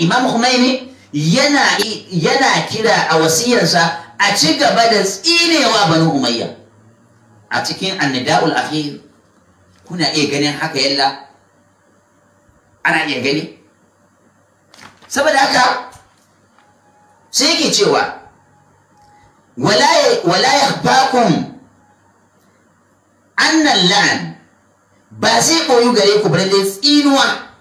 imam Khomeini yana yana kira a wasiyarsa a ci gaba da tsinewa banu umayya a cikin annida'ul akhir kuna iya ganin haka yalla ana iya gani saboda haka sai yake cewa wala yakhfakum annan la'an ba zai ɓoyu gare ku balle tsinuwa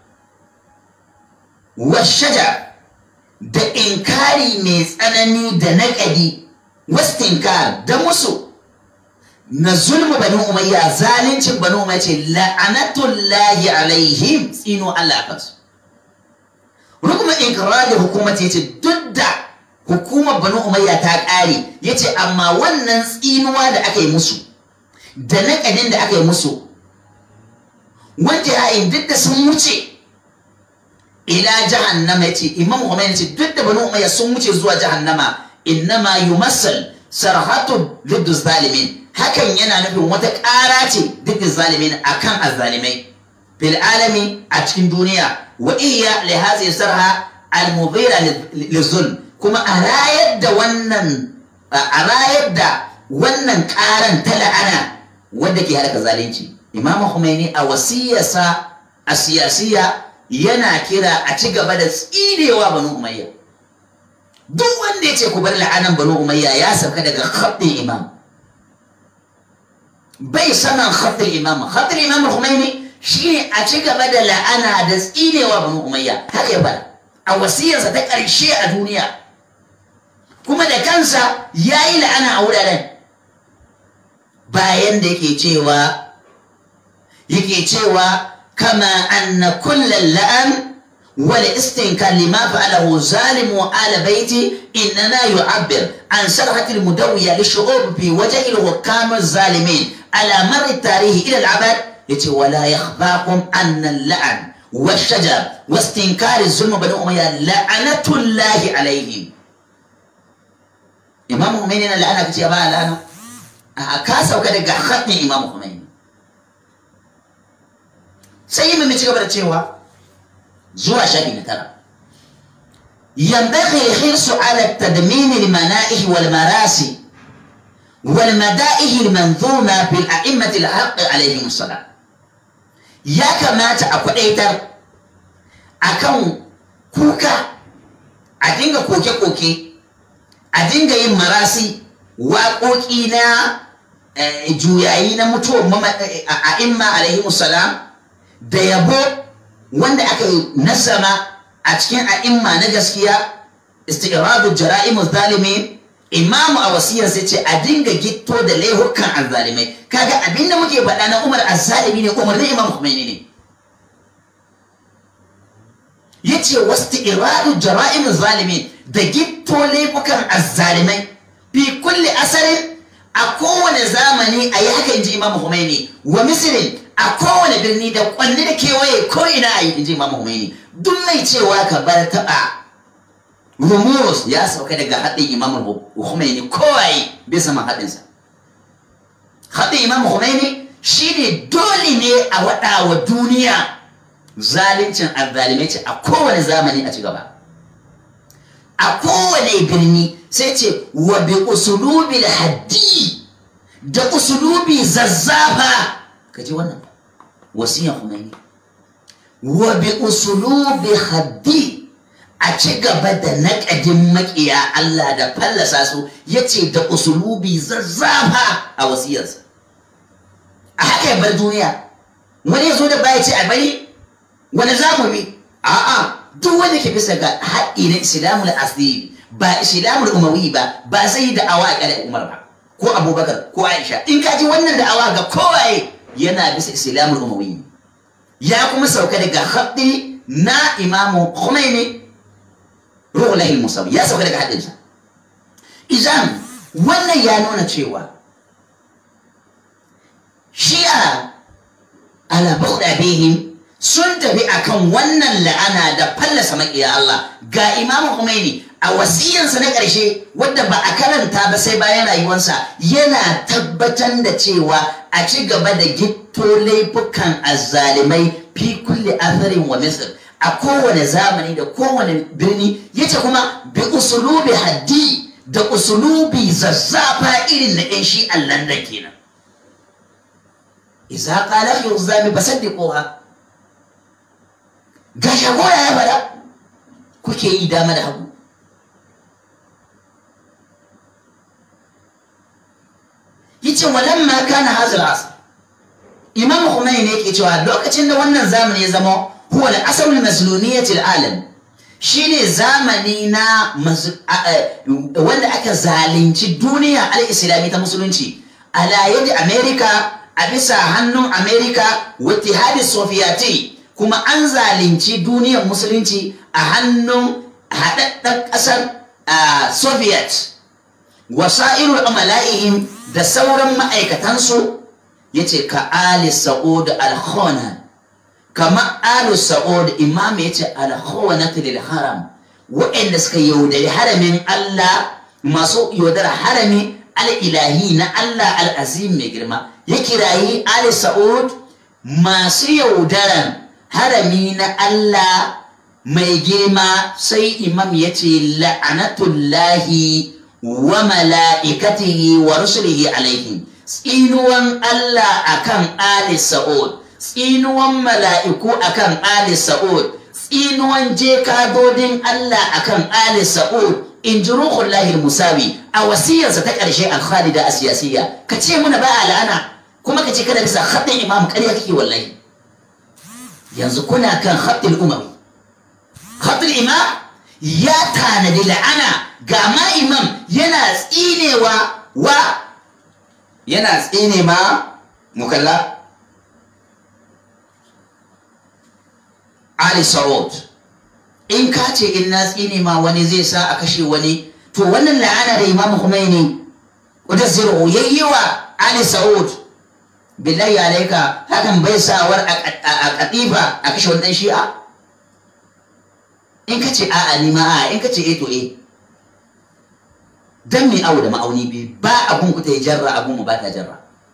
washaja da inkari mai tsanani da naƙadi wastinkar da musu na zulmu bani umayya zalincin bani umayya ce la'anatullahi alaihim tsino Allah kansu rukuma inkrar da hukumata yace duk da hukumar bani umayya ta ƙare yace amma wannan tsinuwa da aka yi musu da naƙadin da aka yi musu wanda ya duk da sun wuce ila jahannama yace imam Khomeini ce duk da banu umayya sun wuce zuwa jahannama innama yumassal sarhatu liddu zalimin hakan yana nufin wata ƙara ce duk zalimin akan azzalimai fil alami a cikin duniya wa iya li hadhihi sarha al mudhira lizulm kuma a rayar da wannan a rayar da wannan ƙaran ta la'ana wanda ke halaka zalunci imam Khomeini a wasiyarsa a siyasiya yana kira a ci gaba da tsirewa banu umayya duk wanda ya ce ku bar la'anan banu umayya ya sauka daga khaddin imam bai saman khaddin imam khaddin imam Khomeini shine a ci gaba da la'ana da tsirewa banu umayya haka ya bada a wasiyarsa ta ƙarshe a duniya kuma da kansa ya yi la'ana a wuraren bayan da yake cewa yake cewa كما أن كل اللأم والاستنكار لما فعله ظالم آل بيتي إنما يعبر عن سرحة المدوية للشعوب في وجه الحكام الظالمين على مر التاريخ إلى العبد يتي ولا يخفاكم أن اللعن والشجر واستنكار الظلم بني أمية لعنة الله عليهم إمام خميني لعنة كتير بقى لعنة أكاسا وكذا خطني إمام خميني sai mai ci gaba da cewa zuwa shafi na tara ينبغي الحرص على التدمين المنائح والمراسي والمدائح المنظومة في الأئمة الحق عليهم السلام يا كما تأكدتر أكون كوكا أدينغ كوكي كوكي أدينغ يمراسي وقوكينا juyayi na mutuwar a imma alaihimu salam da yabo wanda aka yi nasama a cikin a'imma na gaskiya istiradu jara'imu zalimin imamu a wasiyar sai ce a dinga gitto da laihukan azzalimai kaga abinda muke faɗa na umar azzalimi ne umarnin imam Khomeini ne yace wastiradu jara'imu zalimin da gitto laifukan azzalimai fi kulli asarin a kowane zamani a yi haka inji imam Khomeini wa misrin a kowane birni da kwanne da kewaye ko ina a yi inji Imam Khomeini duk mai cewa ka bar taɓa rumus ya sauka daga haɗin Imam Khomeini kowaye bai sama haɗinsa haɗin Imam Khomeini shine dole ne a waɗa wa duniya zalincin azzalimai ce a kowane zamani a ci gaba a kowane birni sai ce wa bi usulubil haddi da usulubi zazzafa ka ji wannan wasiyan Khomeini wa bi usulubi haddi a ci gaba da naƙadin maƙiya Allah da fallasa su yace da usulubi zazzafa a wasiyarsa a haka ya bar duniya wani ya zo da baya ce a bari wani za mu bi a'a duk wanda ke bisa ga haƙƙi na islamul asiri ba islamul umawi ba ba zai yi da'awa a ƙarar umar ba ko abubakar ko aisha in ka ji wannan da'awa ga kowaye yana bisa islamul umawi ya kuma sauka daga haɗi na imamu Khomeini ruhulahi musawi ya sauka daga haɗinsa idan wannan ya nuna cewa shi'a ala bauɗa bihim sun tafi akan wannan la'ana da fallasa maƙiya Allah ga imamu Khomeini a wasiyansa na ƙarshe wadda ba a karanta ba sai bayan rayuwarsa yana tabbatar da cewa a ci gaba da gitto laifukan azzalimai fi kulli atharin wa misr a kowane zamani da kowane birni yace kuma bi usulubi haddi da usulubi zazzafa irin na yan shi Allah da kenan idza qala fi uzami basaddiquha ga shagoya ya fada kuke yi dama da hagu yace walamma kana hazal asr imam Khomeini ne yake cewa lokacin da wannan zamani ya zama huwa al-asr al-mazlumiyyah al-alam shine zamani na wanda aka zalunci duniya al-islami ta musulunci ala yadi america a bisa hannun america wa ittihadi sofiyati kuma an zalunci duniyar musulunci a hannun haɗaɗɗen ƙasar soviet wasa'irul amala'ihim da sauran ma'aikatansu ya ce ka ali sa'ud al-khona kama ali sa'ud imam ya ce al-khona lil haram waɗanda suka yaudari haramin Allah masu yaudar harami al-ilahi na Allah al-azim mai girma ya kirayi ali sa'ud masu yaudaran harami na Allah mai girma sai imam ya ce la'anatullahi wa mala'ikatihi wa rusulihi alaihim tsinuwan Allah akan Ali Sa'ud tsinuwan mala'iku akan Ali Sa'ud tsinuwan jekadodin Allah akan Ali Sa'ud in ji ruhullahi musawi a wasiyarsa ta ƙarshe al-khalida a siyasiyya ka ce muna ba a la'ana kuma ka ce kada bisa haɗin imam ƙarya kake wallahi yanzu kuna kan haɗin umawi haɗin imam ya tanadi la'ana ga ma imam yana tsinewa wa yana tsine ma mukalla Ali Saud in ka ce in na tsine ma wani zai sa a kashe wani to wannan la'ana da Imam Khomeini wata zero yayyi wa Ali Saud billahi alaika hakan bai sawar a katifa a kashe wannan shi'a in ka ce a'a ni ma a'a in ka ce eh to eh dan mai awo da ma'auni biyu ba abun ku ta yi jarra abun mu ba ta jarra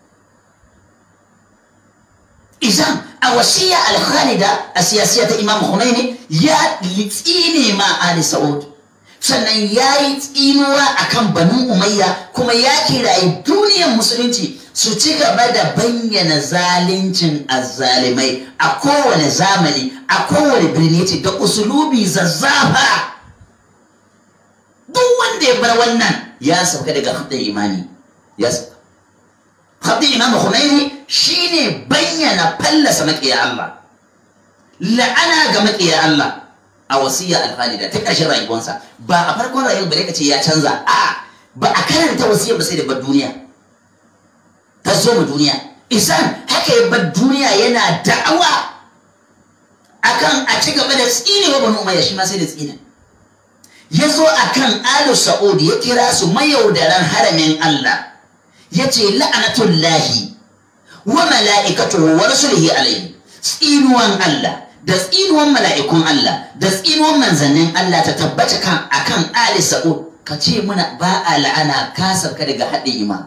izan a wasiya al-khalida a siyasiya ta imam Khomeini ya tsine ma Ali Saud sannan ya yi tsinuwa akan banu umayya kuma ya kirayi duniyar musulunci su ci gaba da bayyana zaluncin azzalimai a kowane zamani a kowane birni ce da usulubi zazzafa duk wanda ya bar wannan ya sauka daga haɗin imani ya sauka haɗin imam Khomeini shine bayyana fallasa maƙiya Allah la'ana ga maƙiya Allah a wasiya alhalida ta ƙarshen rayuwarsa ba a farkon rayuwar bare ka ce ya canza a ba a karanta wasiyar ba sai da bar duniya ta zo mu duniya isan haka ya bar duniya yana da'awa akan a ci gaba da tsinewa banu umayya shi ma sai da tsine ya zo akan alu sa'ud ya kira su mayaudaran haramin Allah ya ce la'anatullahi wa mala'ikatuhu wa rasulihi alaihi tsinuwan Allah da tsinuwan mala'ikun Allah da tsinuwan manzannin Allah ta tabbata kan akan Ali Sa'ud ka ce muna ba a la'ana ka sauka daga haɗin imam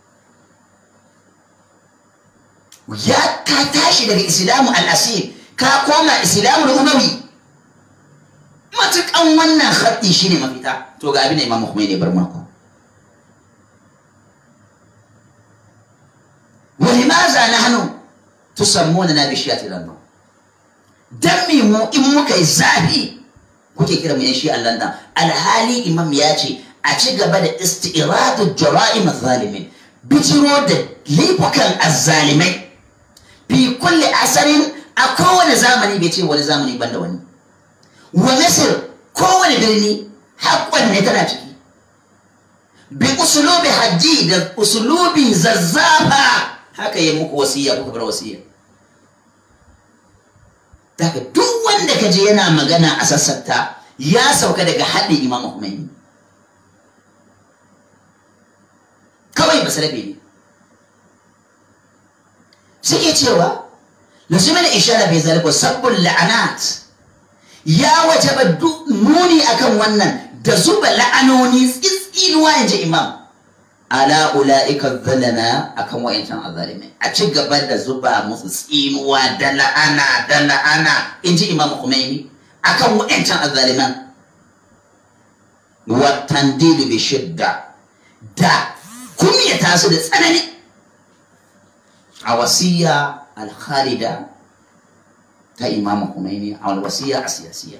ya ka tashi daga islamu al'asir ka koma islamu umawi matukan wannan haɗi shine mafita to ga abin da imam Khomeini bar mako ولماذا نحن تسموننا بشيعة الأنبياء dan me mu in muka yi zafi kuke kira mu yan shi Allah nan alhali imam ya ce a ci gaba da isti'radu jara'im zalimin bijiro da laifukan azzalimai fi kulli asarin a kowane zamani bai ce wani zamani banda wani wa misir kowane birni haƙƙon ne tana ciki bi usulubi hajji da usulubi zazzafa haka yi muku wasiya kuka bar wasiya daga duk wanda kaje yana magana a sassata ya sauka daga haɗin imam Khomeini kawai basarabe ne suke cewa lasu mana ishara bai zalika sabbin la'anat ya wajaba nuni akan wannan da zuba la'anoni tsitsinuwa in ji imam ala ula'ika zalama akan wa'incan azalimai a ci gaba da zuba musu tsinuwa da la'ana da la'ana in ji imam Khomeini akan wa'ancan azzaliman wa tandilu bi shidda da kunyata su da tsanani a wasiya al-khalida ta imam Khomeini a wasiya a siyasiya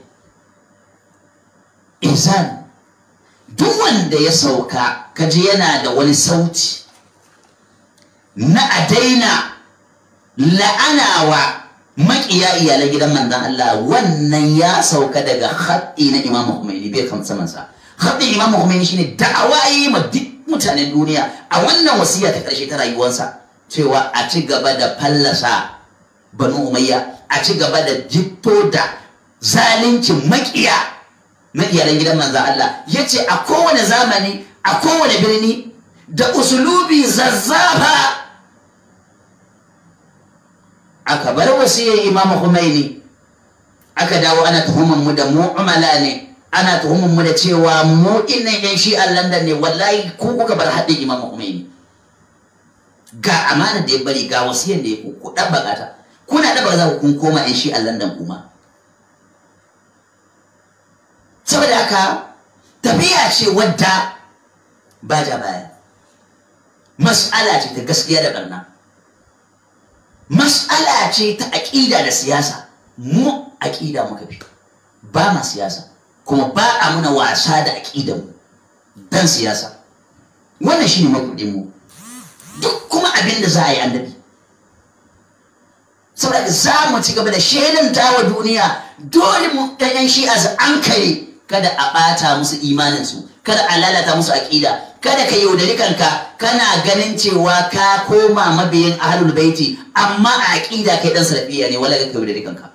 insan duk wanda ya sauka kaji yana da wani sauti na a daina la'anawa maƙiya iyalan gidan manzan Allah wannan ya sauka daga haɗi na Imam Khomeini bai kan samansa haɗin Imam Khomeini shine da'awa yi ma duk mutanen duniya a wannan wasiya ta ƙarshe ta rayuwarsa cewa a ci gaba da fallasa Banu Umayya a ci gaba da jitto da zalincin maƙiya na iyalan gidan manzan Allah ya ce a kowane zamani a kowane birni da usulubi zazzafa aka bar wasiyar imam Khomeini aka dawo ana tuhumar mu da mu'amala ne ana tuhumar mu da cewa mu innan yan shi'an London ne wallahi ku kuka bar haɗin imam Khomeini ga amana da ya bari ga wasiyar da ya ku ku dan bakata kuna da za ku kun koma yan shi'an London kuma saboda haka tafiya ce wadda ba ja baya mas'ala ce ta gaskiya da barna mas'ala ce ta aƙida da siyasa mu aƙida muka fi ba ma siyasa kuma ba a muna wasa da aƙidan mu dan siyasa wannan shine makudin mu duk kuma abin da za a yi annabi saboda za mu ci gaba da shelanta wa duniya dole mu ɗayan shi'a su an kare kada a ɓata musu imaninsu kada a lalata musu aƙida kada ka yaudari kanka kana ganin cewa ka koma mabiyin ahlul baiti amma a aƙida kai dan salafiya ne wala ka yaudari kanka